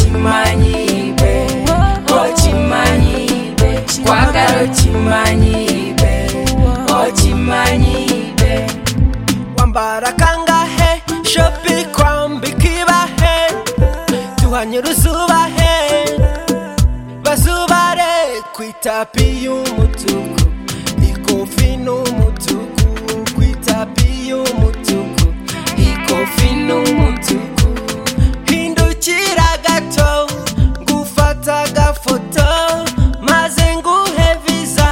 chimanyibe ochimanyibe kwagala ochimanyibe ochimanyibe wambara kangahe shopi kwambi kibahe tuhanye uruzubahe bazubare ku itapi y'umutuku ikofi n'umutuku ku itapi y'umutuku ikofi n'umutuku hindukira gato ngufata agafoto maze nguhe visa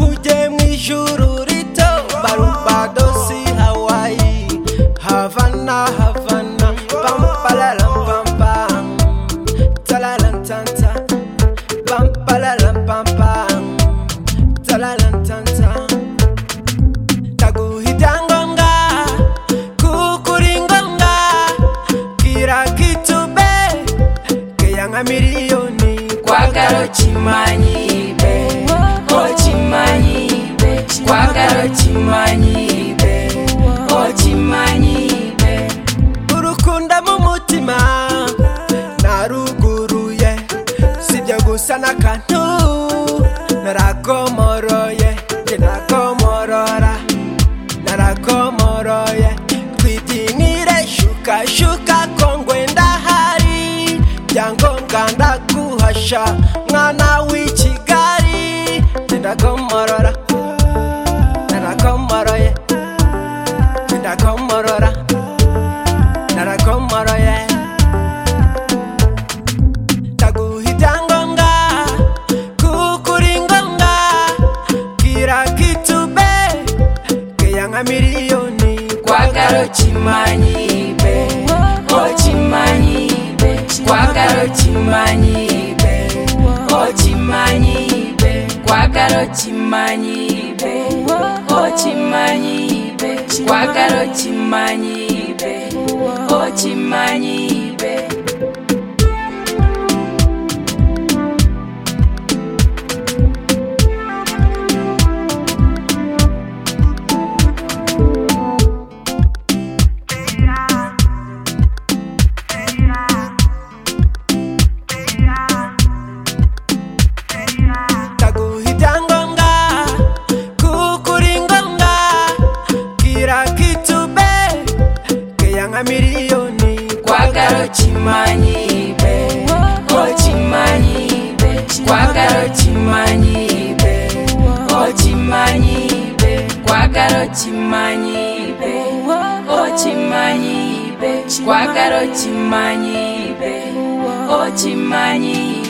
ujye mu ijuru rito barubadosi hawayi havana havana pampalarampampam talarantanta pampalarampampam talarantanta ndaguha ibyangombwa kuko uri ngombwa bwira kitube keya nka miliyoni kwagala ochimanyibe ochimanyibe kwagala ochimanyibe ochimanyibe urukunda mu mutima naruguruye sibyo gusa n'akantu narakomoroye njye narakomorora narakomoroye twitinyire shukashuka ko ngwe ndahari byangombwa ndaguhasha mwana w'i kigali njye ndakomorora narakomoroye njye ndakomorora narakomoroye ndaguha ibyangombwa kuko uri ngombwa bwira kitube keya nka miliyoni kwagala ochimanyibe ochimanyibe kwagala ochimanyibe ochimanyibe kwagala ochimanyibe ochimanyibe kwagala ochimanyibe ochimanyibe ndaguha ibyangombwa kuko uri ngombwa bwira kitube keya nka miliyoni kwagala okimanyibe okimanyibe kwagala okimanyibe okimanyibe kwagala okimanyibe okimanyibe kwagala okimanyibe okimanyibe